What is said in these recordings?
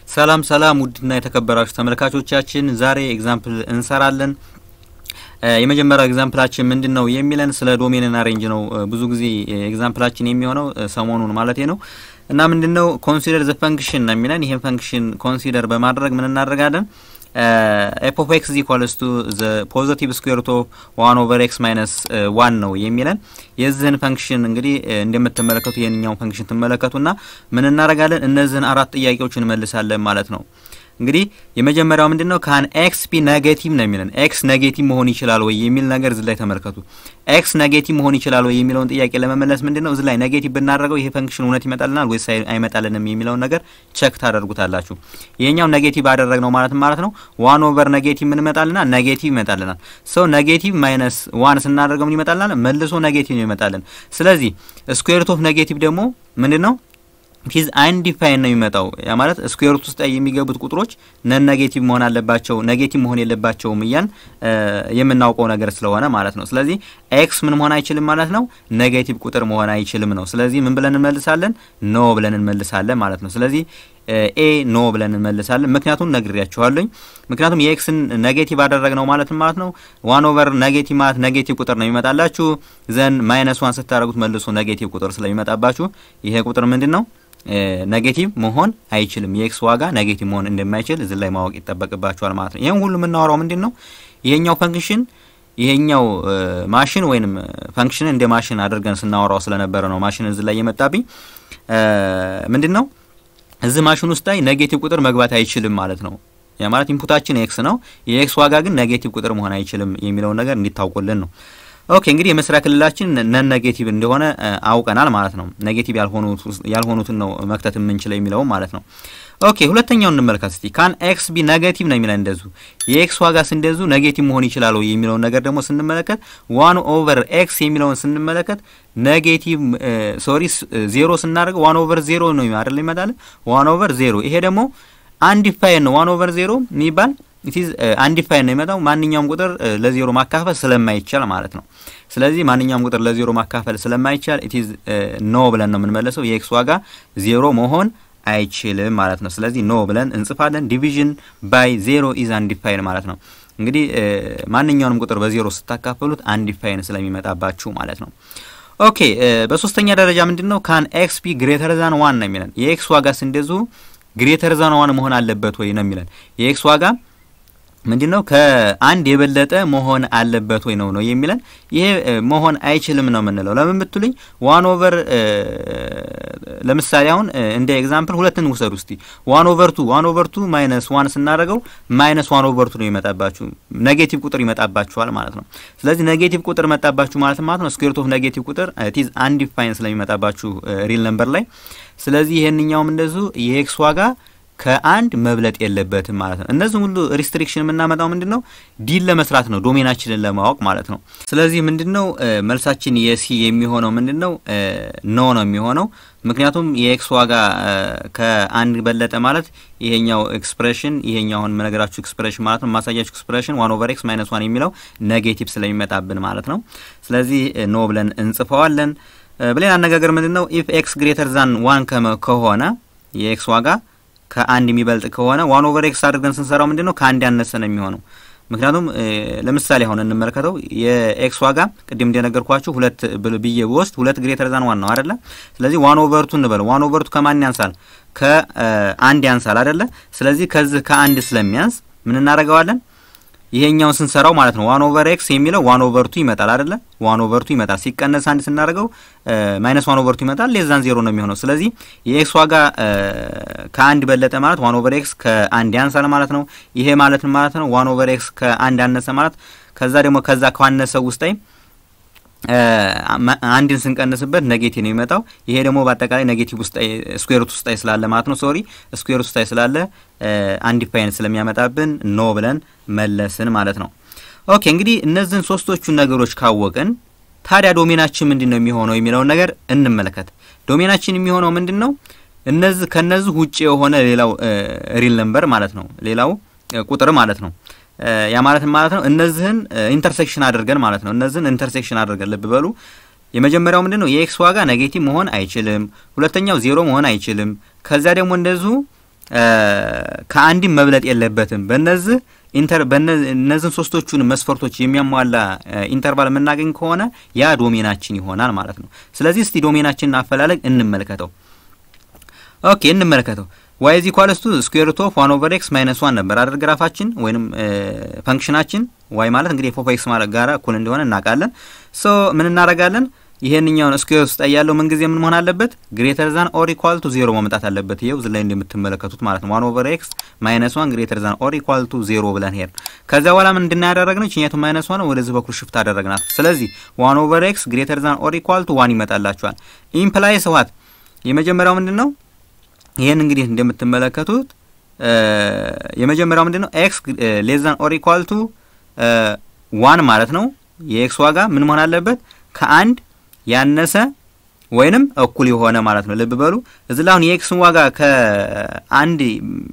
ሰላም ሰላም ውድና የተከበራችሁ ተመልካቾቻችን ዛሬ ኤግዛምፕል እንሰራለን። የመጀመሪያው ኤግዛምፕላችን ምንድን ነው የሚለን ስለ ዶሜንና ሬንጅ ነው። ብዙ ጊዜ ኤግዛምፕላችን የሚሆነው ሰሞኑን ማለት ነው እና ምንድን ነው ኮንሲደር ዘ ፈንክሽን ነው የሚለን። ይህን ፈንክሽን ኮንሲደር በማድረግ ምን እናደርጋለን? ኤፍ ኦፍ ኤክስ ኢኳልስ ቱ ዘ ፖዚቲቭ ስኩዌር ሩት ኦፍ ዋን ኦቨር ኤክስ ማይነስ ዋን ነው የሚለን። የዚህን ፈንክሽን እንግዲህ እንደምትመለከቱ ይህንኛውን ፈንክሽን ትመለከቱና ምን እናደርጋለን? እነዚህን አራት ጥያቄዎች እንመልሳለን ማለት ነው። እንግዲህ የመጀመሪያው ምንድን ነው ካን ኤክስ ቢ ኔጌቲቭ ነው የሚለን። ኤክስ ኔጌቲቭ መሆን ይችላል ወይ የሚል ነገር እዚህ ላይ ተመልከቱ። ኤክስ ኔጌቲቭ መሆን ይችላል ወይ የሚለውን ጥያቄ ለመመለስ ምንድን ነው እዚህ ላይ ኔጌቲቭ ብናደርገው ይሄ ፈንክሽን እውነት ይመጣልናል ወይስ አይመጣልንም የሚለውን ነገር ቸክ ታደርጉታላችሁ። ይሄኛው ኔጌቲቭ አደረግነው ማለት ማለት ነው ዋን ኦቨር ኔጌቲቭ ምን ይመጣልናል? ኔጌቲቭ ይመጣልናል። ሰው ኔጌቲቭ ማይነስ ዋን ስናደርገው ምን ይመጣልናል? መልሶ ኔጌቲቭ ነው ይመጣልን። ስለዚህ ስኩዌር ሩት ኦፍ ኔጌቲቭ ደግሞ ምንድን ነው ፊዝ አንዲፋይን ነው የሚመጣው። ያ ማለት ስኩዌር ሩት ውስጥ የሚገቡት ቁጥሮች ነን ኔጌቲቭ መሆን አለባቸው፣ ኔጌቲቭ መሆን የለባቸውም እያን የምናውቀው ነገር ስለሆነ ማለት ነው። ስለዚህ ኤክስ ምን መሆን አይችልም ማለት ነው፣ ኔጌቲቭ ቁጥር መሆን አይችልም ነው። ስለዚህ ምን ብለን እንመልሳለን? ኖ ብለን እንመልሳለን ማለት ነው። ስለዚህ ኤ ኖ ብለን እንመልሳለን። ምክንያቱም ነግሬያችኋለኝ። ምክንያቱም የኤክስን ኔጌቲቭ አደረግነው ማለት ማለት ነው ዋን ኦቨር ኔጌቲቭ ማለት ኔጌቲቭ ቁጥር ነው የሚመጣላችሁ። ዘን ማይነስ ዋን ስታደረጉት መልሶ ኔጌቲቭ ቁጥር ስለሚመጣባችሁ ይሄ ቁጥር ምንድን ነው ኔጌቲቭ መሆን አይችልም። የኤክስ ዋጋ ኔጌቲቭ መሆን እንደማይችል እዚህ ላይ ማወቅ ይጠበቅባቸዋል ማለት ነው። ይህም ሁሉ የምናወራው ምንድን ነው ይሄኛው ፈንክሽን ይሄኛው ማሽን ወይንም ፈንክሽን እንደ ማሽን አድርገን ስናወራው ስለነበረ ነው ማሽን እዚህ ላይ የመጣብኝ ምንድን ነው እዚህ ማሽን ውስጥ ላይ ኔጌቲቭ ቁጥር መግባት አይችልም ማለት ነው። ያ ማለት ኢንፑታችን ኤክስ ነው። የኤክስ ዋጋ ግን ኔጌቲቭ ቁጥር መሆን አይችልም የሚለውን ነገር እንዲታውቁልን ነው። ኦኬ እንግዲህ የመስሪያ ክልላችን ነን ኔጌቲቭ እንደሆነ አውቀናል ማለት ነው። ኔጌቲቭ ያልሆኑትን ነው መክተት የምንችለው የሚለው ማለት ነው። ኦኬ ሁለተኛውን እንመልከት እስቲ። ካን ኤክስ ቢ ኔጌቲቭ ነው የሚለን እንደዙ የኤክስ ዋጋ ስንደዙ ኔጌቲቭ መሆን ይችላል የሚለውን ነገር ደግሞ ስንመለከት ዋን ኦቨር ኤክስ የሚለውን ስንመለከት ኔጌቲቭ ሶሪ ዜሮ ስናደርገው ዋን ኦቨር ዜሮ ነው አይደል ይመጣል። ዋን ኦቨር ዜሮ ይሄ ደግሞ አንዲፋይን ነው። ዋን ኦቨር ዜሮ የሚባል ኢትዝ አንዲፋይን ነው የሚመጣው ማንኛውም ቁጥር ለዜሮ ማካፈል ስለማይቻል ማለት ነው። ስለዚህ ማንኛውም ቁጥር ለዜሮ ማካፈል ስለማይቻል ኢትዝ ኖ ብለን ነው የምንመለሰው። የኤክስ ዋጋ ዜሮ መሆን አይችልም ማለት ነው። ስለዚህ ኖ ብለን እንጽፋለን። ዲቪዥን ባይ ዜሮ ኢዝ አንዲፋይን ማለት ነው። እንግዲህ ማንኛውንም ቁጥር በዜሮ ስታካፈሉት አንዲፋይን ስለሚመጣባችሁ ማለት ነው። ኦኬ በሶስተኛ ደረጃ ምንድን ነው ካን ኤክስ ቢ ግሬተር ዛን ዋን ነው የሚለን የኤክስ ዋጋ ስንደዙ ግሬተር ዛን ዋን መሆን አለበት ወይ ነው የሚለን የኤክስ ዋጋ ምንድን ነው ከአንድ የበለጠ መሆን አለበት ወይ ነው ነው የሚለን። ይሄ መሆን አይችልም ነው የምንለው። ለምን ብትሉኝ ዋን ኦቨር ለምሳሌ አሁን እንደ ኤግዛምፕል ሁለትን ውሰዱ እስቲ። ዋን ኦቨር ቱ ዋን ኦቨር ቱ ማይነስ ዋን ስናደርገው ማይነስ ዋን ኦቨር ቱ ነው ይመጣባችሁ፣ ኔጌቲቭ ቁጥር ይመጣባችኋል ማለት ነው። ስለዚህ ኔጌቲቭ ቁጥር መጣባችሁ ማለት ማለት ነው ስኩዌር ሩት ኦፍ ኔጌቲቭ ቁጥር ቲዝ አንዲፋይን ስለሚመጣባችሁ ሪል ነምበር ላይ። ስለዚህ ይሄንኛውም እንደዚሁ የኤክስ ዋጋ ከአንድ መብለጥ የለበትም ማለት ነው። እነዚህ ሁሉ ሪስትሪክሽን የምናመጣው ምንድን ነው ዲል ለመስራት ነው፣ ዶሜናችንን ለማወቅ ማለት ነው። ስለዚህ ምንድን ነው መልሳችን የሲ የሚሆነው ምንድን ነው ኖ ነው የሚሆነው። ምክንያቱም የኤክስ ዋጋ ከአንድ በለጠ ማለት ይሄኛው ኤክስፕሬሽን ይሄኛውን መነገራችሁ ኤክስፕሬሽን ማለት ነው ማሳያችሁ ኤክስፕሬሽን ዋን ኦቨር ኤክስ ማይነስ ዋን የሚለው ኔጌቲቭ ስለሚመጣብን ማለት ነው። ስለዚህ ኖ ብለን እንጽፈዋለን። በሌላ አነጋገር ምንድን ነው ኢፍ ኤክስ ግሬተር ዛን ዋን ከሆነ የኤክስ ዋጋ ከአንድ የሚበልጥ ከሆነ ዋን ኦቨር ኤክስ አድርገን ስንሰራው ምንድን ነው ከአንድ ያነሰ ነው የሚሆነው። ምክንያቱም ለምሳሌ አሁን እንመልከተው የኤክስ ዋጋ ቅድም እንደነገርኳችሁ ሁለት ብዬ ብወስድ ሁለት ግሬተር ዛን ዋን ነው አይደለ? ስለዚህ ዋን ኦቨርቱ እንበለው። ዋን ኦቨርቱ ከማን ያንሳል? ከአንድ ያንሳል አይደለ? ስለዚህ ከዚህ ከአንድ ስለሚያንስ ምን እናደርገዋለን? ይሄኛውን ስንሰራው ማለት ነው ዋን ኦቨር ኤክስ የሚለው ዋን ኦቨርቱ ይመጣል አይደለ? ዋን ኦቨርቱ ይመጣል። ሲቀነስ አንድ ስናደርገው ማይነስ ዋን ኦቨርቱ ይመጣል። ሌዛን ዜሮ ነው የሚሆነው። ስለዚህ የኤክስ ዋጋ ከአንድ በለጠ ማለት ዋን ኦቨር ኤክስ ከአንድ ያንሳል ማለት ነው። ይሄ ማለት ማለት ነው ዋን ኦቨር ኤክስ ከአንድ አነሰ ማለት ከዛ ደግሞ ከዛ ካነሰው ውስጥ ላይ አንድን ስንቀንስበት ኔጌቲቭ ነው የሚመጣው። ይሄ ደግሞ በአጠቃላይ ኔጌቲቭ ውስጥ ስኩዌር ሩት ውስጥ ስላለ ማለት ነው ሶሪ ስኩዌር ሩት ውስጥ ስላለ አንዲፋይን ስለሚያመጣብን ኖ ብለን መለስን ማለት ነው። ኦኬ እንግዲህ እነዚህን ሶስቶቹን ነገሮች ካወቅን ታዲያ ዶሜናችን ምንድን ነው የሚሆነው የሚለውን ነገር እንመለከት። ዶሜናችን የሚሆነው ምንድን ነው? እነዚህ ከነዚህ ውጭ የሆነ ሌላው ሪል ነምበር ማለት ነው፣ ሌላው ቁጥር ማለት ነው። ያ ማለት ማለት ነው እነዚህን ኢንተርሴክሽን አድርገን ማለት ነው። እነዚህን ኢንተርሴክሽን አድርገን ልብ በሉ። የመጀመሪያው ምንድን ነው የኤክስ ዋጋ ኔጌቲቭ መሆን አይችልም። ሁለተኛው ዜሮ መሆን አይችልም። ከዚያ ደግሞ እንደዚሁ ከአንድም መብለጥ የለበትም። በነዚህ ኢንተር በእነዚህን ሶስቶቹን መስፈርቶች የሚያሟላ ኢንተርቫል የምናገኝ ከሆነ ያ ዶሜናችን ይሆናል ማለት ነው። ስለዚህ እስቲ ዶሜናችንን አፈላለግ እንመልከተው። ኦኬ እንመለከተው። ዋይ ኢዝ ኢኳልስ ቱ ስኩዌር ሩት ኦፍ ዋን ኦቨር ኤክስ ማይነስ ዋን ነበር አይደል ግራፋችን ወይንም ፈንክሽናችን ዋይ ማለት እንግዲህ ኤፍ ኦፍ ኤክስ ማለት ጋራ እኩል እንደሆነ እናውቃለን። ሶ ምን እናደርጋለን? ይሄንኛውን ስኩዌር ውስጥ ያለው ምን ጊዜ ምን መሆን አለበት? ግሬተር ዛን ኦር ኢኳል ቱ ዜሮ መምጣት አለበት። ይሄው እዚህ ላይ እንደምትመለከቱት ማለት ነው። ዋን ኦቨር ኤክስ ማይነስ ዋን ግሬተር ዛን ኦር ኢኳል ቱ ዜሮ ብለን ሄድ። ከዚያ በኋላ ምን እንድናያደረግነው ችኛቱ ማይነስ ዋን ወደዚህ በኩል ሽፍት አደረግናት። ስለዚህ ዋን ኦቨር ኤክስ ግሬተር ዛን ኦር ኢኳል ቱ ዋን ይመጣላችኋል። ኢምፕላይስ ዋት የመጀመሪያው ምንድን ነው? ይሄን እንግዲህ እንደምትመለከቱት የመጀመሪያው ምንድን ነው? ኤክስ ሌስ ዛን ኦር ኢኳል ቱ ዋን ማለት ነው። የኤክስ ዋጋ ምን መሆን አለበት? ከአንድ ያነሰ ወይንም እኩል የሆነ ማለት ነው። ልብ በሉ እዚህ ላይ አሁን የኤክስን ዋጋ ከአንድ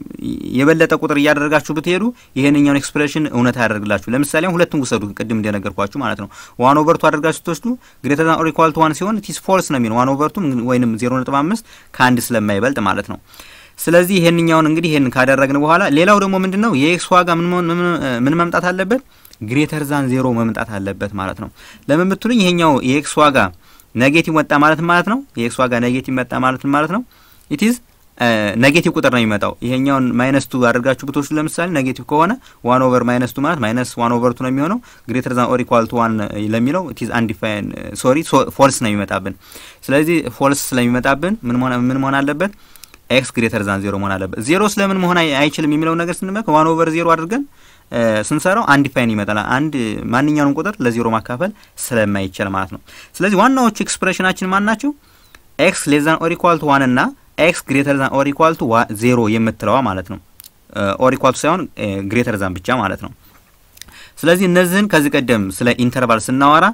የበለጠ ቁጥር እያደረጋችሁ ብትሄዱ ይሄንኛውን ኤክስፕሬሽን እውነት ያደርግላችሁ። ለምሳሌ ሁለቱም ውሰዱ፣ ቅድም እንደነገርኳችሁ ማለት ነው። ዋን ኦቨርቱ አድርጋችሁ ስትወስዱ ግሬተር ዛን ኦር ኢኳል ቱ ዋን ሲሆን ቲስ ፎልስ ነው የሚሆን ዋን ኦቨርቱ ወይንም ዜሮ ነጥብ አምስት ከአንድ ስለማይበልጥ ማለት ነው። ስለዚህ ይሄንኛውን እንግዲህ ይሄን ካደረግን በኋላ ሌላው ደግሞ ምንድን ነው የኤክስ ዋጋ ምን መምጣት አለበት? ግሬተር ዛን ዜሮ መምጣት አለበት ማለት ነው። ለምን ብትሉኝ ይሄኛው የኤክስ ዋጋ ኔጌቲቭ መጣ ማለት ማለት ነው። የኤክስ ዋጋ ኔጌቲቭ መጣ ማለት ማለት ነው። ኢትዝ ኔጌቲቭ ቁጥር ነው የሚመጣው። ይሄኛውን ማይነስ ቱ አድርጋችሁ ብትወስዱ ለምሳሌ ኔጌቲቭ ከሆነ ዋን ኦቨር ማይነስ ቱ ማለት ማይነስ ዋን ኦቨር ቱ ነው የሚሆነው። ግሬተር ዛን ኦር ኢኳል ቱ ዋን ለሚለው ኢትዝ አንዲፋይን ሶሪ ፎልስ ነው የሚመጣብን። ስለዚህ ፎልስ ስለሚመጣብን ምን መሆን ምን መሆን አለበት? ኤክስ ግሬተር ዛን ዜሮ መሆን አለበት። ዜሮ ስለምን መሆን አይችልም የሚለውን ነገር ስንመለከት ዋን ኦቨር ዜሮ አድርገን ስንሰራው አንድ ፋይን ይመጣል። አንድ ማንኛውንም ቁጥር ለዜሮ ማካፈል ስለማይቻል ማለት ነው። ስለዚህ ዋናዎቹ ኤክስፕሬሽናችን ማን ናቸው? ኤክስ ሌስ ዛን ኦር ኢኳል ቱ ዋን እና ኤክስ ግሬተር ዛን ኦር ኢኳል ቱ ዜሮ የምትለዋ ማለት ነው። ኦር ኢኳል ቱ ሳይሆን ግሬተር ዛን ብቻ ማለት ነው። ስለዚህ እነዚህን ከዚህ ቀደም ስለ ኢንተርቫል ስናወራ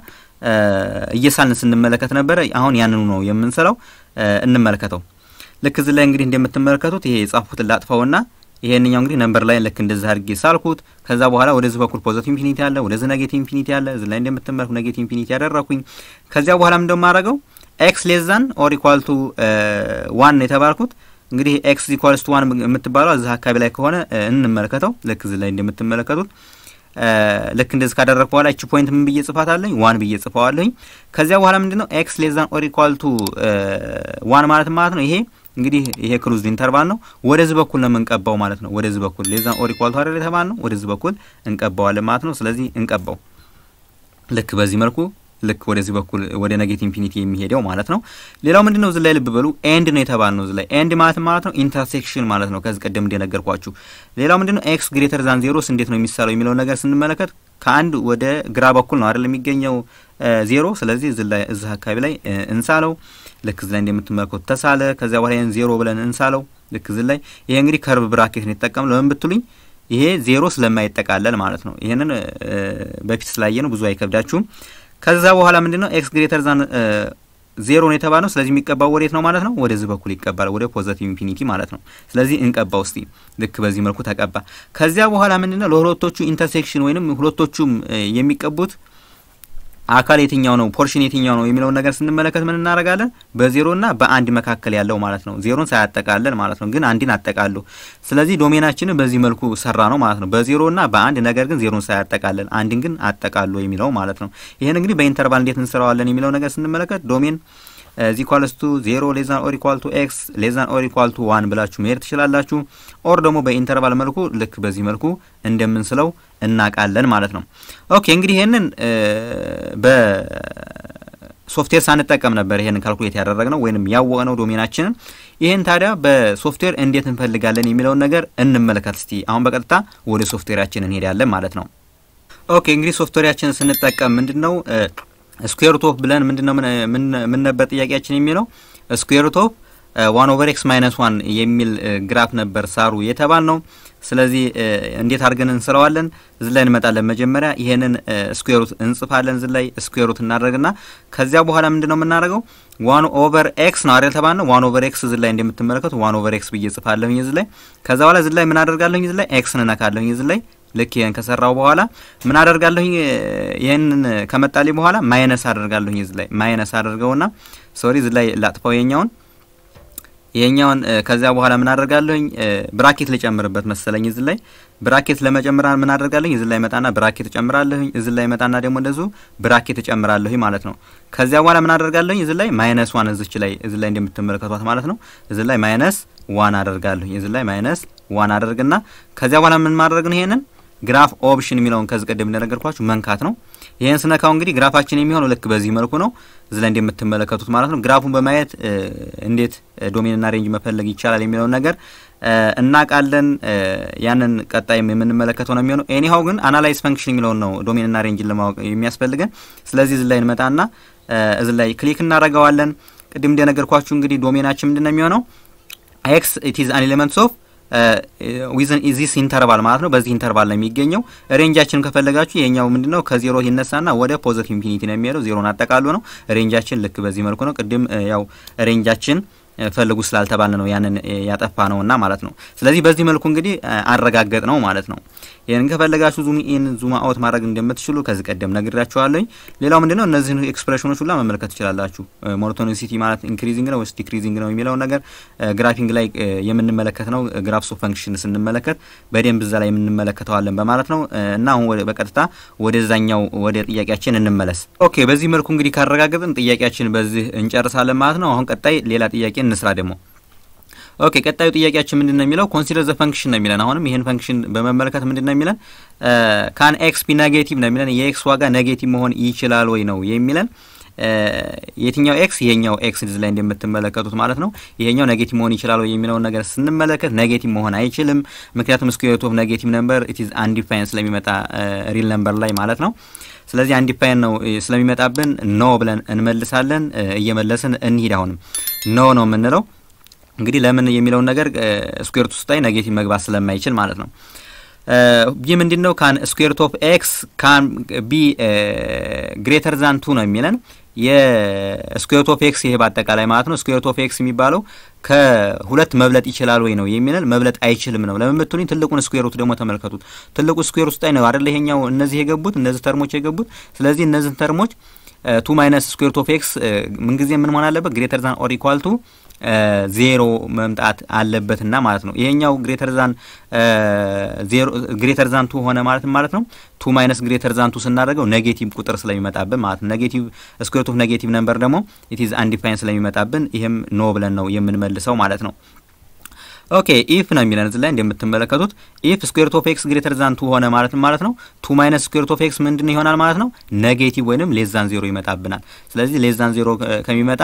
እየሳልን ስንመለከት ነበረ። አሁን ያንኑ ነው የምንሰራው። እንመለከተው። ልክ እዚህ ላይ እንግዲህ እንደምትመለከቱት ይሄ የጻፉትን ላጥፋውና ይሄንኛው እንግዲህ ነምበር ላይ ልክ እንደዚህ አድርጌ ሳልኩት። ከዛ በኋላ ወደዚህ በኩል ፖዚቲቭ ኢንፊኒቲ አለ፣ ወደዚህ ኔጌቲቭ ኢንፊኒቲ አለ። እዚህ ላይ እንደምትመለኩ ኔጌቲቭ ኢንፊኒቲ ያደረኩኝ። ከዚያ በኋላ ምንድነው የማደርገው ኤክስ ሌስ ዛን ኦር ኢኳል ቱ ዋን ነው የተባልኩት። እንግዲህ ኤክስ ኢኳልስ ቱ ዋን የምትባለው እዚህ አካባቢ ላይ ከሆነ እንመለከተው። ልክ እዚህ ላይ እንደምትመለከቱት ልክ እንደዚህ ካደረግኩ በኋላ እቺ ፖይንት ምን ብዬ ጽፋት አለኝ? ዋን ብዬ ጽፈዋለኝ። ከዚያ በኋላ ምንድነው ኤክስ ሌስ ዛን ኦር ኢኳል ቱ ዋን ማለት ማለት ነው ይሄ እንግዲህ ይሄ ክሉዝድ ኢንተርቫል ነው። ወደዚህ በኩል ነው የምንቀባው ማለት ነው። ወደዚህ በኩል ሌስ ዛን ኦር ኢኳል ቱ አይደል የተባል ነው። ወደዚህ በኩል እንቀባዋለን ማለት ነው። ስለዚህ እንቀባው ልክ በዚህ መልኩ ልክ ወደዚህ በኩል ወደ ኔጌቲቭ ኢንፊኒቲ የሚሄደው ማለት ነው። ሌላው ምንድነው እዚህ ላይ ልብ በሉ ኤንድ ነው የተባል ነው። እዚህ ላይ ኤንድ ማለት ማለት ነው ኢንተርሴክሽን ማለት ነው። ከዚህ ቀደም እንደነገርኳችሁ። ሌላው ምንድነው ኤክስ ግሬተር ዛን ዜሮስ እንዴት ነው የሚሳለው የሚለውን ነገር ስንመለከት ከአንድ ወደ ግራ በኩል ነው አይደል የሚገኘው ዜሮ። ስለዚህ እዚህ ላይ እዚህ አካባቢ ላይ እንሳለው። ልክ እዚህ ላይ እንደምትመለከቱት ተሳለ። ከዚያ በኋላ ይሄን ዜሮ ብለን እንሳለው። ልክ እዚህ ላይ ይሄ እንግዲህ ከርብ ብራኬት ነው የተጠቀምነው። ለምን ብትሉኝ ይሄ ዜሮ ስለማይጠቃለል ማለት ነው። ይሄንን በፊት ስላየ ነው ብዙ አይከብዳችሁም። ከዛ በኋላ ምንድነው ኤክስ ግሬተር ዛን ዜሮ ነው የተባለው። ስለዚህ የሚቀባው ወዴት ነው ማለት ነው? ወደዚህ በኩል ይቀባል፣ ወደ ፖዘቲቭ ኢንፊኒቲ ማለት ነው። ስለዚህ እንቀባው እስቲ። ልክ በዚህ መልኩ ተቀባ። ከዚያ በኋላ ምንድነው ለሁለቶቹ ኢንተርሴክሽን ወይንም ሁለቶቹም የሚቀቡት አካል የትኛው ነው ፖርሽን የትኛው ነው የሚለውን ነገር ስንመለከት ምን እናደርጋለን? በዜሮና በአንድ መካከል ያለው ማለት ነው። ዜሮን ሳያጠቃልል ማለት ነው፣ ግን አንድን አጠቃሉ። ስለዚህ ዶሜናችንን በዚህ መልኩ ሰራ ነው ማለት ነው። በዜሮና በአንድ ነገር ግን ዜሮን ሳያጠቃልል አንድን ግን አጠቃሉ የሚለው ማለት ነው። ይህን እንግዲህ በኢንተርቫል እንዴት እንሰራዋለን የሚለው ነገር ስንመለከት ዶሜን ዚ ኢኳልስ ቱ ዜሮ ሌዛን ኦር ኢኳል ቱ ኤክስ ሌዛን ኦር ኢኳል ቱ ዋን ብላችሁ መሄድ ትችላላችሁ። ኦር ደግሞ በኢንተርቫል መልኩ ልክ በዚህ መልኩ እንደምንስለው እናውቃለን ማለት ነው። ኦኬ እንግዲህ ይህንን በሶፍትዌር ሳንጠቀም ነበር ይሄንን ካልኩሌት ያደረግነው ወይንም ያወቅነው ዶሜናችንን። ይህን ታዲያ በሶፍትዌር እንዴት እንፈልጋለን የሚለውን ነገር እንመለከት እስቲ። አሁን በቀጥታ ወደ ሶፍትዌራችን እንሄዳለን ማለት ነው። ኦኬ እንግዲህ ሶፍትዌራችንን ስንጠቀም ምንድን ነው ስኩዌር ሩት ኦፍ ብለን ምንድነው ምን ነበር ጥያቄያችን የሚለው ስኩዌር ሩት ኦፍ ዋን ኦቨር ኤክስ ማይነስ ዋን የሚል ግራፍ ነበር ሳሩ የተባል ነው። ስለዚህ እንዴት አድርገን እንስራዋለን? እዚህ ላይ እንመጣለን። መጀመሪያ ይሄንን ስኩዌር ሩት እንጽፋለን። እዚህ ላይ ስኩዌር ሩት እናደርግና ከዚያ በኋላ ምንድነው የምናደርገው ዋን ኦቨር ኤክስ ነው አይደል ተባል ነው። ዋን ኦቨር ኤክስ እዚህ ላይ እንደምትመለከቱ ዋን ኦቨር ኤክስ ብዬ ጽፋለሁኝ እዚህ ላይ። ከዛ በኋላ እዚህ ላይ ምን አደርጋለሁኝ? እዚህ ላይ ኤክስ እንነካለሁኝ እዚህ ላይ ልክ ይሄን ከሰራው በኋላ ምን አደርጋለሁኝ? ይሄንን ከመጣልኝ በኋላ ማይነስ አደርጋለሁኝ እዚህ ላይ ማይነስ አደርገውና ሶሪ እዚህ ላይ ላጥፋው የኛውን ይሄኛውን ከዚያ በኋላ ምን አደርጋለሁኝ ብራኬት ልጨምርበት መሰለኝ እዚህ ላይ ብራኬት ለመጨመር ምን አደርጋለሁኝ እዚህ ላይ መጣና ብራኬት እጨምራለሁኝ እዚህ ላይ መጣና ደግሞ እንደዚሁ ብራኬት እጨምራለሁኝ ማለት ነው። ከዚያ በኋላ ምን አደርጋለሁኝ እዚህ ላይ ማይነስ ዋን እዚች ላይ እዚህ ላይ እንደምትመለከቷት ማለት ነው እዚህ ላይ ማይነስ ዋን አደርጋለሁኝ እዚህ ላይ ማይነስ ዋን አደርግና ከዚያ በኋላ ምን ማድረግ ነው ይሄንን ግራፍ ኦፕሽን የሚለውን ከዚህ ቀደም እንደነገርኳችሁ መንካት ነው። ይህን ስነካው እንግዲህ ግራፋችን የሚሆነው ልክ በዚህ መልኩ ነው፣ እዚህ ላይ እንደምትመለከቱት ማለት ነው። ግራፉን በማየት እንዴት ዶሜንና ሬንጅ መፈለግ ይቻላል የሚለውን ነገር እናውቃለን። ያንን ቀጣይም የምንመለከተው ነው የሚሆነው። ኤኒሃው ግን አናላይዝ ፈንክሽን የሚለውን ነው ዶሜንና ሬንጅን ለማወቅ የሚያስፈልገን። ስለዚህ እዚህ ላይ እንመጣና እዚህ ላይ ክሊክ እናደርገዋለን። ቅድም እንደነገርኳችሁ እንግዲህ ዶሜናችን ምንድን ነው የሚሆነው ኤክስ ኢት ኢዝ አን ኤሌመንትስ ኦፍ ዊዝን ዚስ ኢንተርቫል ማለት ነው። በዚህ ኢንተርቫል ነው የሚገኘው። ሬንጃችን ከፈለጋችሁ የኛው ምንድነው ከዜሮ ይነሳና ወደ ፖዘቲቭ ኢንፊኒቲ ነው የሚሄደው። ዜሮን አጠቃሉ ነው። ሬንጃችን ልክ በዚህ መልኩ ነው። ቅድም ያው ሬንጃችን ፈልጉ ስላልተባለ ነው ያንን ያጠፋ ነውና ማለት ነው። ስለዚህ በዚህ መልኩ እንግዲህ አረጋገጥ ነው ማለት ነው። ይህን ከፈለጋችሁ ዙም ኢን ዙም አውት ማድረግ እንደምትችሉ ከዚህ ቀደም ነግራችኋለሁኝ። ሌላው ምንድነው እነዚህን ኤክስፕሬሽኖች ሁላ መመልከት ትችላላችሁ። ሞኖቶኒሲቲ ማለት ኢንክሪዚንግ ነው ወይስ ዲክሪዚንግ ነው የሚለውን ነገር ግራፊንግ ላይ የምንመለከት ነው። ግራፍስ ኦፍ ፈንክሽን ስንመለከት በደንብ እዛ ላይ የምንመለከተዋለን በማለት ነው እና አሁን በቀጥታ ወደዛኛው ወደ ጥያቄያችን እንመለስ። ኦኬ፣ በዚህ መልኩ እንግዲህ ካረጋገጥን ጥያቄያችን በዚህ እንጨርሳለን ማለት ነው። አሁን ቀጣይ ሌላ ጥያቄ እንስራ ደግሞ ኦኬ ቀጣዩ ጥያቄያችን ምንድን ነው የሚለው ኮንሲደር ዘ ፈንክሽን ነው የሚለን። አሁንም ይህን ፈንክሽን በመመልከት ምንድን ነው የሚለን ካን ኤክስ ቢ ኔጌቲቭ ነው የሚለን። የኤክስ ዋጋ ኔጌቲቭ መሆን ይችላል ወይ ነው የሚለን። የትኛው ኤክስ ይሄኛው ኤክስ እዚህ ላይ እንደምትመለከቱት ማለት ነው። ይሄኛው ኔጌቲቭ መሆን ይችላል ወይ የሚለውን ነገር ስንመለከት ኔጌቲቭ መሆን አይችልም። ምክንያቱም ስኩዌር ሩት ኦፍ ኔጌቲቭ ነምበር ኢት ኢዝ አንዲፋይን ስለሚመጣ ሪል ነምበር ላይ ማለት ነው። ስለዚህ አንዲፋይን ነው ስለሚመጣብን ኖ ብለን እንመልሳለን። እየመለስን እንሂድ። አሁንም ኖ ነው የምንለው እንግዲህ ለምን የሚለውን ነገር ስኩዌር ሩት ውስጥ ላይ ኔጌቲቭ መግባት ስለማይችል ማለት ነው። ይህ ምንድን ነው? ካን ስኩዌር ሩት ኦፍ ኤክስ ካን ቢ ግሬተር ዛን ቱ ነው የሚለን የስኩዌር ሩት ኦፍ ኤክስ ይሄ በአጠቃላይ ማለት ነው። ስኩዌር ሩት ኦፍ ኤክስ የሚባለው ከሁለት መብለጥ ይችላል ወይ ነው የሚለን። መብለጥ አይችልም ነው። ለምን ብትሉኝ ትልቁን ስኩዌር ሩት ደግሞ ተመልከቱት። ትልቁ ስኩዌር ውስጥ ላይ ነው አይደለ? ይሄኛው እነዚህ የገቡት እነዚህ ተርሞች የገቡት። ስለዚህ እነዚህን ተርሞች ቱ ማይነስ ስኩዌር ሩት ኦፍ ኤክስ ምንጊዜ ምን መሆን አለበት? ግሬተር ዛን ኦር ኢኳል ቱ ዜሮ መምጣት አለበትና ማለት ነው። ይሄኛው ግሬተር ዛን ዜሮ ግሬተር ዛን ቱ ሆነ ማለት ማለት ነው። ቱ ማይነስ ግሬተር ዛን ቱ ስናደርገው ኔጌቲቭ ቁጥር ስለሚመጣብን ማለት ነው። ኔጌቲቭ ስኩዌር ሩት ኦፍ ኔጌቲቭ ነምበር ደግሞ ኢት ኢዝ አንዲፋይን ስለሚመጣብን ይሄም ኖ ብለን ነው የምንመልሰው ማለት ነው። ኦኬ ኢፍ ነው የሚለን እዚህ ላይ እንደምትመለከቱት ኢፍ ስኩዌር ሩት ኦፍ ኤክስ ግሬተር ዛን ቱ ሆነ ማለት ማለት ነው። ቱ ማይነስ ስኩዌር ሩት ኦፍ ኤክስ ምንድን ይሆናል ማለት ነው? ኔጌቲቭ ወይንም ሌስ ዛን ዜሮ ይመጣብናል። ስለዚህ ሌስ ዛን ዜሮ ከሚመጣ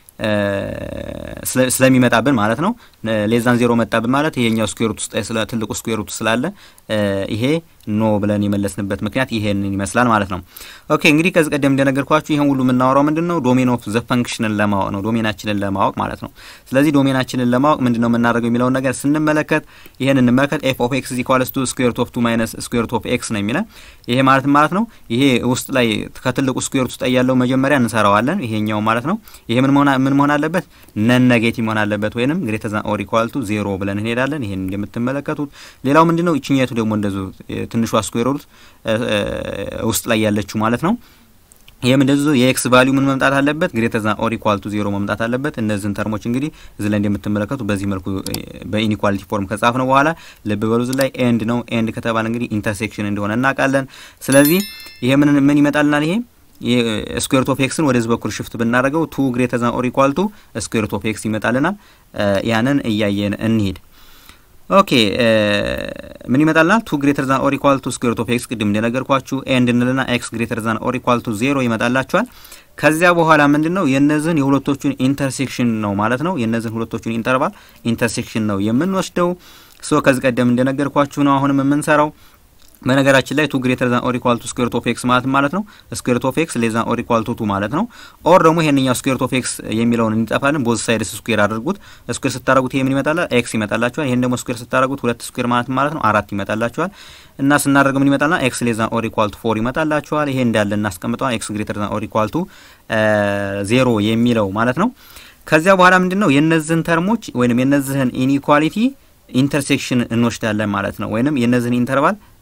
ስለሚመጣብን ማለት ነው። ሌዛን ዜሮ መጣብን ማለት ይሄኛው ስኩዌር ሩት ውስጥ ስለ ትልቁ ስኩዌር ሩት ስላለ ይሄ ኖ ብለን የመለስንበት ምክንያት ይሄንን ይመስላል ማለት ነው። ኦኬ እንግዲህ ከዚህ ቀደም እንደነገርኳችሁ ይሄን ሁሉ የምናወራው ምንድን ነው ዶሜን ኦፍ ዘ ፈንክሽንን ለማወቅ ነው፣ ዶሜናችንን ለማወቅ ማለት ነው። ስለዚህ ዶሜናችንን ለማወቅ ምንድን ነው የምናደርገው የሚለውን ነገር ስንመለከት ይሄን እንመለከት። ኤፍ ኦፍ ኤክስ ኢኳልስ ቱ ስኩዌር ሩት ኦፍ ቱ ማይነስ ስኩዌር ሩት ኦፍ ኤክስ ነው የሚለን። ይሄ ማለት ማለት ነው ይሄ ውስጥ ላይ ከትልቁ ስኩዌር ሩት ውስጥ ያለው መጀመሪያ እንሰራዋለን። ይሄኛው ማለት ነው ይሄ ምን መሆን ምን መሆን አለበት? ነን ኔጌቲቭ መሆን አለበት ወይንም ግሬተር ዛን ኦር ኢኳል ቱ ዜሮ ብለን እንሄዳለን። ይሄን እንደምትመለከቱት ሌላው ምንድነው ይችኛቱ ደግሞ እንደዚሁ ትንሿ ስኩዌር ሩት ውስጥ ላይ ያለችው ማለት ነው። ይህም እንደዚሁ የኤክስ ቫሊዩ ምን መምጣት አለበት? ግሬተር ዛን ኦር ኢኳል ቱ ዜሮ መምጣት አለበት። እነዚህን ተርሞች እንግዲህ እዚህ ላይ እንደምትመለከቱ በዚህ መልኩ በኢኒኳሊቲ ፎርም ከጻፍ ነው በኋላ ልብ በሉ እዚህ ላይ ኤንድ ነው። ኤንድ ከተባለ እንግዲህ ኢንተርሴክሽን እንደሆነ እናውቃለን። ስለዚህ ይሄ ምን ምን ይመጣልናል? ይሄ ስኩዌር ሩት ኦፍ ኤክስን ወደዚህ በኩል ሽፍት ብናደርገው ቱ ግሬተር ዛን ኦር ኢኳል ቱ ስኩዌር ሩት ኦፍ ኤክስ ይመጣልናል። ያንን እያየን እንሂድ። ኦኬ ምን ይመጣልናል? ቱ ግሬተር ዛን ኦር ኢኳል ቱ ስኩዌር ሩት ኦፍ ኤክስ ቅድም እንደነገርኳችሁ ኤንድ እንልና ኤክስ ግሬተር ዛን ኦር ኢኳል ቱ ዜሮ ይመጣላችኋል። ከዚያ በኋላ ምንድን ነው የእነዚህን የሁለቶቹን ኢንተርሴክሽን ነው ማለት ነው። የእነዚህን ሁለቶቹን ኢንተርቫል ኢንተርሴክሽን ነው የምንወስደው። ሶ ከዚህ ቀደም እንደነገርኳችሁ ነው አሁንም የምንሰራው በነገራችን ላይ ቱ ግሬተር ዛን ኦር ኢኳል ቱ ስኩዌር ሩት ኦፍ ኤክስ ማለት ማለት ነው ስኩዌር ሩት ኦፍ ኤክስ ሌስ ዛን ኦር ኢኳል ቱ ቱ ማለት ነው። ኦር ደግሞ ይሄንኛው ስኩዌር ሩት ኦፍ ኤክስ የሚለውን እንዲጠፋልን ቦዝ ሳይድስ ስኩዌር አድርጉት። ስኩዌር ስታደርጉት ይሄ ምን ይመጣል? ኤክስ ይመጣላችኋል። ይሄን ደግሞ ስኩዌር ስታደርጉት ሁለት ስኩዌር ማለት ማለት ነው አራት ይመጣላችኋል። እና ስናደርግ ምን ይመጣልና ኤክስ ሌስ ዛን ኦር ኢኳል ቱ ፎር ይመጣላችኋል። ይሄ እንዳለ እናስቀምጠዋል። ኤክስ ግሬተር ዛን ኦር ኢኳል ቱ ዜሮ የሚለው ማለት ነው። ከዚያ በኋላ ምንድን ነው የነዚህን ተርሞች ወይንም የነዚህን ኢኒኳሊቲ ኢንተርሴክሽን እንወስዳለን ማለት ነው። ወይንም የነዚህን ኢንተርቫል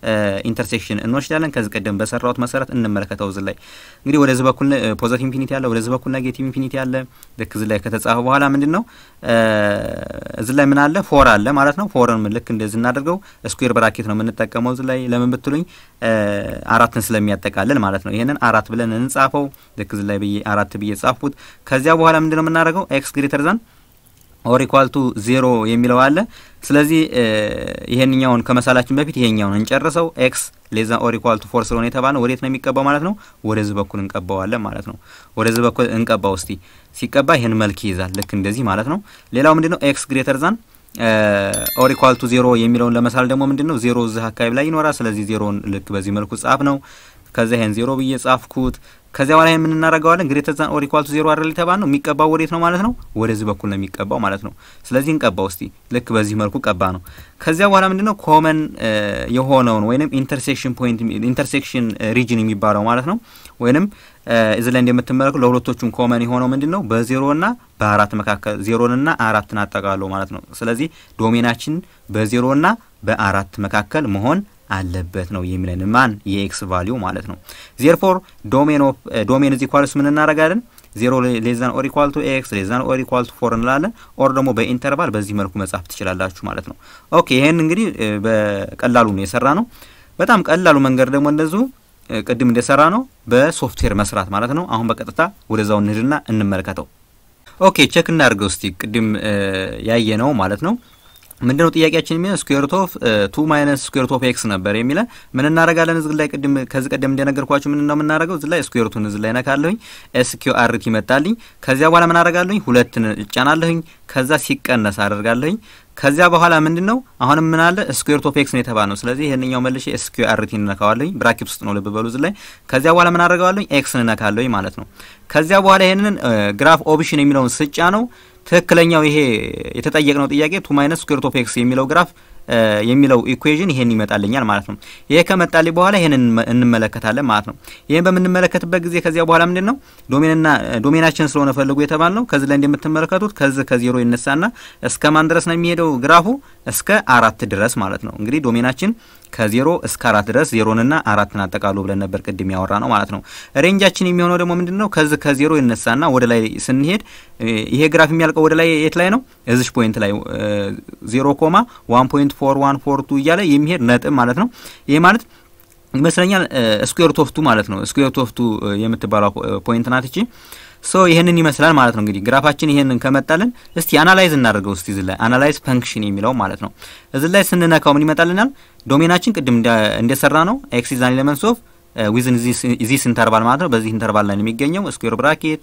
ኢንተርሴክሽን እንወስዳለን። ከዚህ ቀደም በሰራሁት መሰረት እንመለከተው። እዚህ ላይ እንግዲህ ወደዚህ በኩል ፖዘቲቭ ኢንፊኒቲ አለ፣ ወደዚህ በኩል ኔጌቲቭ ኢንፊኒቲ አለ። ልክ እዚህ ላይ ከተጻፈ በኋላ ምንድን ነው እዚህ ላይ ምን አለ? ፎር አለ ማለት ነው። ፎርን ልክ እንደዚህ እናደርገው። ስኩዌር ብራኬት ነው የምንጠቀመው እዚህ ላይ ለምን ብትሉኝ አራትን ስለሚያጠቃልል ማለት ነው። ይሄንን አራት ብለን እንጻፈው። ልክ እዚህ ላይ ብዬ አራት ብዬ ጻፍኩት። ከዚያ በኋላ ምንድን ነው የምናደርገው? ኤክስ ግሬተር ዛን ኦር ኢኳል ቱ ዜሮ የሚለው አለ። ስለዚህ ይሄንኛውን ከመሳላችን በፊት ይሄኛውን እንጨርሰው። ኤክስ ሌዛ ኦር ኢኳል ቱ ፎር ስለሆነ የተባለ ወዴት ነው የሚቀባው ማለት ነው? ወደዚህ በኩል እንቀባዋለን ማለት ነው። ወደዚህ በኩል እንቀባው እስቲ። ሲቀባ ይሄን መልክ ይይዛል፣ ልክ እንደዚህ ማለት ነው። ሌላው ምንድነው ኤክስ ግሬተር ዛን ኦር ኢኳል ቱ ዜሮ የሚለውን ለመሳል ደግሞ ምንድነው ዜሮ እዚህ አካባቢ ላይ ይኖራል። ስለዚህ ዜሮን ልክ በዚህ መልኩ ጻፍ ነው። ከዚያ ይሄን ዜሮ ብዬ ጻፍኩት። ከዚያ በኋላ ምን እናደርገዋለን? ግሬተር ዛን ኦር ኢኳል ቱ ዜሮ አይደል የተባል ነው። የሚቀባው ወዴት ነው ማለት ነው? ወደዚህ በኩል ነው የሚቀባው ማለት ነው። ስለዚህ እንቀባው እስቲ። ልክ በዚህ መልኩ ቀባ ነው። ከዚያ በኋላ ምንድነው ኮመን የሆነውን ወይንም ኢንተርሴክሽን ፖይንት ኢንተርሴክሽን ሪጅን የሚባለው ማለት ነው። ወይንም እዚህ ላይ እንደምትመለከቱ ለሁለቶቹም ኮመን የሆነው ምንድነው በዜሮና በአራት መካከል ዜሮንና አራትን አጠቃሎ ማለት ነው። ስለዚህ ዶሜናችን በዜሮና በአራት መካከል መሆን አለበት ነው የሚለን ማን የኤክስ ቫሊዩ ማለት ነው። ዜርፎር ዶሜን ኦፍ ዶሜን እዚህ ኳልስ ምን እናደርጋለን? ዜሮ ሌዛን ኦር ኢኳል ቱ ኤክስ ሌዛን ኦር ኢኳል ቱ ፎር እንላለን። ኦር ደግሞ በኢንተርቫል በዚህ መልኩ መጻፍ ትችላላችሁ ማለት ነው። ኦኬ ይሄን እንግዲህ በቀላሉ ነው የሰራ ነው። በጣም ቀላሉ መንገድ ደግሞ እንደዚሁ ቅድም እንደሰራ ነው በሶፍትዌር መስራት ማለት ነው። አሁን በቀጥታ ወደዛው እንሂድና እንመልከተው። ኦኬ ቼክ እናድርገው እስቲ ቅድም ያየ ነው ማለት ነው። ምንድነው ጥያቄያችን የሚለው ስኩዌር ሩት ኦፍ ቱ ማይነስ ስኩዌር ሩት ኦፍ ኤክስ ነበር የሚለን ምን እናደርጋለን? እዚህ ላይ ቅድም ከዚህ ቀደም እንደነገርኳችሁ ምን ነው የምናደርገው? እዚህ ላይ ስኩዌር ሩቱን እዚህ ላይ ነካለሁኝ፣ ኤስ ኪው አር ቲ መጣልኝ። ከዚያ በኋላ ምን አደርጋለሁኝ? ሁለትን እጫናለሁኝ። ከዛ ሲቀነስ አደርጋለሁኝ። ከዚያ በኋላ ምንድን ነው አሁንም ምን አለ ስኩዌር ሩት ኦፍ ኤክስ ነው የተባለ ነው። ስለዚህ ይሄንኛው መልሼ ኤስ ኪው አር ቲ እነካዋለሁኝ። ብራኬት ውስጥ ነው ልብ በሉ እዚህ ላይ። ከዚያ በኋላ ምን አደርገዋለሁኝ? ኤክስን እነካለሁኝ ማለት ነው። ከዚያ በኋላ ይሄንን ግራፍ ኦፕሽን የሚለውን ስጫ ነው ትክክለኛው ይሄ የተጠየቅነው ጥያቄ ቱ ማይነስ ስኩዌር ሩት ኦፍ ኤክስ የሚለው ግራፍ የሚለው ኢኩዌዥን ይሄን ይመጣልኛል ማለት ነው። ይሄ ከመጣልኝ በኋላ ይሄንን እንመለከታለን ማለት ነው። ይሄን በምንመለከትበት ጊዜ ከዚያ በኋላ ምንድን ነው ዶሜንና ዶሜናችን ስለሆነ ፈልጉ የተባል ነው። ከዚህ ላይ እንደምትመለከቱት ከዚህ ከዜሮ ይነሳና እስከ ማን ድረስ ነው የሚሄደው ግራፉ? እስከ አራት ድረስ ማለት ነው። እንግዲህ ዶሜናችን ከዜሮ እስከ አራት ድረስ ዜሮንና አራትን አጠቃሉ ብለን ነበር ቅድም ያወራ ነው ማለት ነው። ሬንጃችን የሚሆነው ደግሞ ምንድን ነው? ከዚህ ከዜሮ ይነሳና ወደ ላይ ስንሄድ ይሄ ግራፍ የሚያልቀው ወደ ላይ የት ላይ ነው? እዚሽ ፖይንት ላይ ዜሮ ኮማ ዋን ፖይንት ፎር ዋን ፎር ቱ እያለ የሚሄድ ነጥብ ማለት ነው። ይሄ ማለት ይመስለኛል ስኩዌር ሩት ኦፍ ቱ ማለት ነው። ስኩዌር ሩት ኦፍ ቱ የምትባለው ፖይንት ናት እቺ። ሶ ይሄንን ይመስላል ማለት ነው። እንግዲህ ግራፋችን ይሄንን ከመጣልን እስቲ አናላይዝ እናደርገው። እስቲ እዚህ ላይ አናላይዝ ፈንክሽን የሚለው ማለት ነው። እዚህ ላይ ስንነካው ምን ይመጣልናል? ዶሜናችን ቅድም እንደሰራ ነው ኤክስ ኢዝ አን ኤሌመንትስ ኦፍ ዊዝን ዚስ ኢንተርቫል ማለት ነው። በዚህ ኢንተርቫል ላይ ነው የሚገኘው ስኩዌር ብራኬት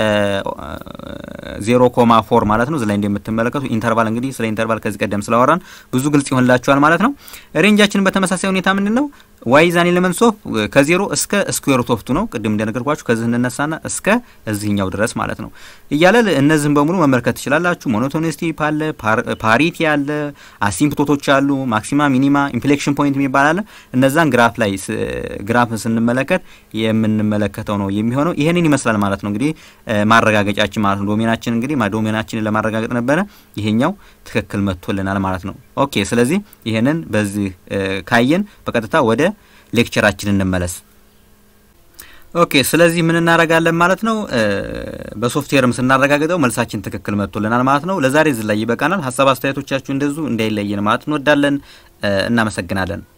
ዜሮ ኮማ ፎር ማለት ነው። እዚህ ላይ እንደምትመለከቱ ኢንተርቫል እንግዲህ ስለ ኢንተርቫል ከዚህ ቀደም ስላወራን ብዙ ግልጽ ይሆንላችኋል ማለት ነው። ሬንጃችን በተመሳሳይ ሁኔታ ምንድን ነው ዋይ ዛን ኤሌመንትስ ኦፍ ከዜሮ እስከ ስኩዌር ሩት ኦፍ ቱ ነው። ቅድም እንደነገርኳችሁ ከዚህ እንነሳና እስከ እዚህኛው ድረስ ማለት ነው እያለ እነዚህን በሙሉ መመልከት ትችላላችሁ። ሞኖቶኒስቲ አለ፣ ፓሪቲ አለ፣ አሲምፕቶቶች አሉ፣ ማክሲማ፣ ሚኒማ፣ ኢንፍሌክሽን ፖይንት የሚባል አለ። እነዛን ግራፍ ላይ ግራፍ ስንመለከት የምንመለከተው ነው የሚሆነው። ይህንን ይመስላል ማለት ነው እንግዲህ ማረጋገጫችን ማለት ነው። ዶሜናችን እንግዲህ ዶሜናችንን ለማረጋገጥ ነበረ ይሄኛው ትክክል መጥቶልናል ማለት ነው። ኦኬ ስለዚህ ይሄንን በዚህ ካየን በቀጥታ ወደ ሌክቸራችን እንመለስ። ኦኬ ስለዚህ ምን እናደርጋለን ማለት ነው። በሶፍትዌርም ስናረጋግጠው መልሳችን ትክክል መጥቶልናል ማለት ነው። ለዛሬ እዚህ ላይ ይበቃናል። ሀሳብ አስተያየቶቻችሁ እንደዙ እንዳይለየን ማለት እንወዳለን። እናመሰግናለን።